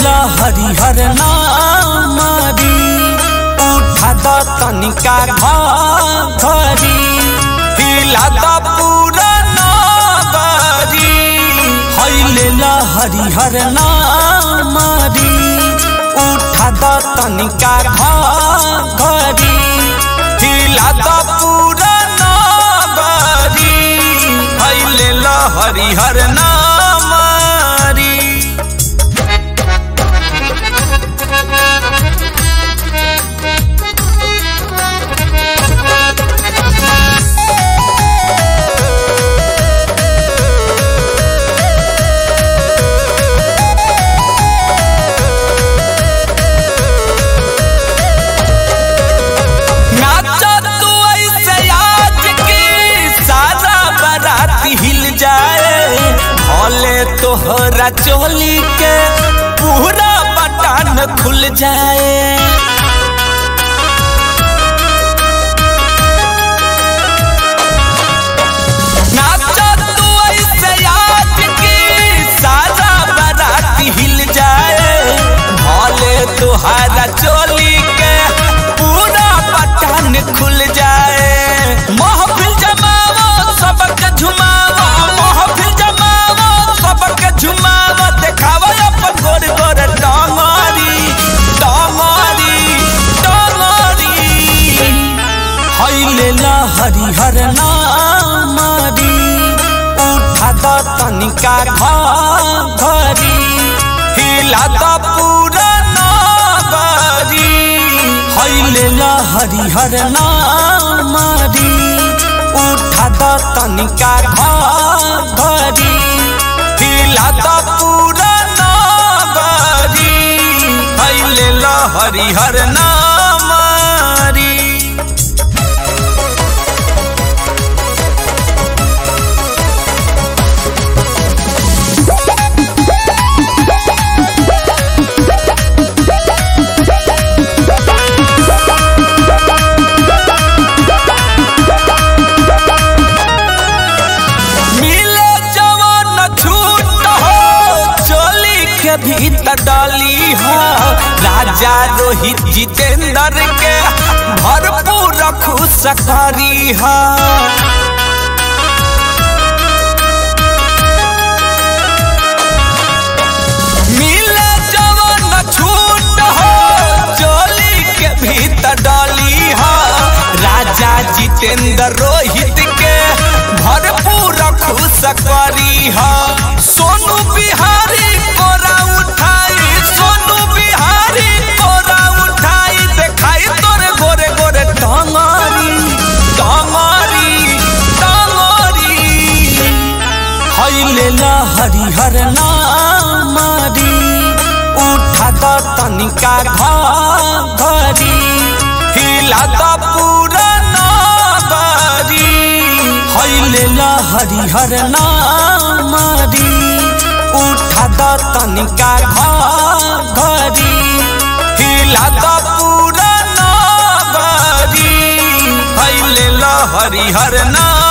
लेला हरिहर नामरी उठा द तनिका घरी हिला द पूरा नगरी है लेला हरिहर नामरी उठा द तनिका घरी हिला द पूरा नगरी है लेला हरिहर नामरी नाचा तू ऐसे आज की सारा बारात हिल जाए भले तोहरा चोली के पूरा बटन खुल जाए नाचा तू ऐसे आज की सारा बारात हिल जाए भले तोहरा चोली के पूरा बटन खुल जाए महफिल जमावो सबके झुमावो महफिल जमावो सबके झुमावो देखावो अपन गोर गोर डांगरी डांगरी डांगरी हैलेला हरिहर नामरी उठा द तनिका घरी हिला द पूरा नगरी हैलेला हरिहर नामरी उठा द तनिका घरी हिला द पूरा नगरी हैलेला हरिहर नामरी मिले जवान छूट हो चोली के भीतर डाली हो राजा रोहित जितेंद्र के भरपूर खुश करी हो मिले जवान छूट हो चोली के भीतर डाली हो राजा जितेंद्र रोहित के भरपूर खुश करी हो सोनू बिहारी कोरा उठाई सोनू बिहारी कोरा उठाई देखाई तोरे गोरे गोरे टंगरी टंगरी टंगरी हैलेला हरिहर नामरी उठा द तनिका घरी हिला द पूरा नगरी हैलेला हरिहर नामरी उठा द तनिका घरी हिला द पूरा नगरी हैलेला हरिहर नाम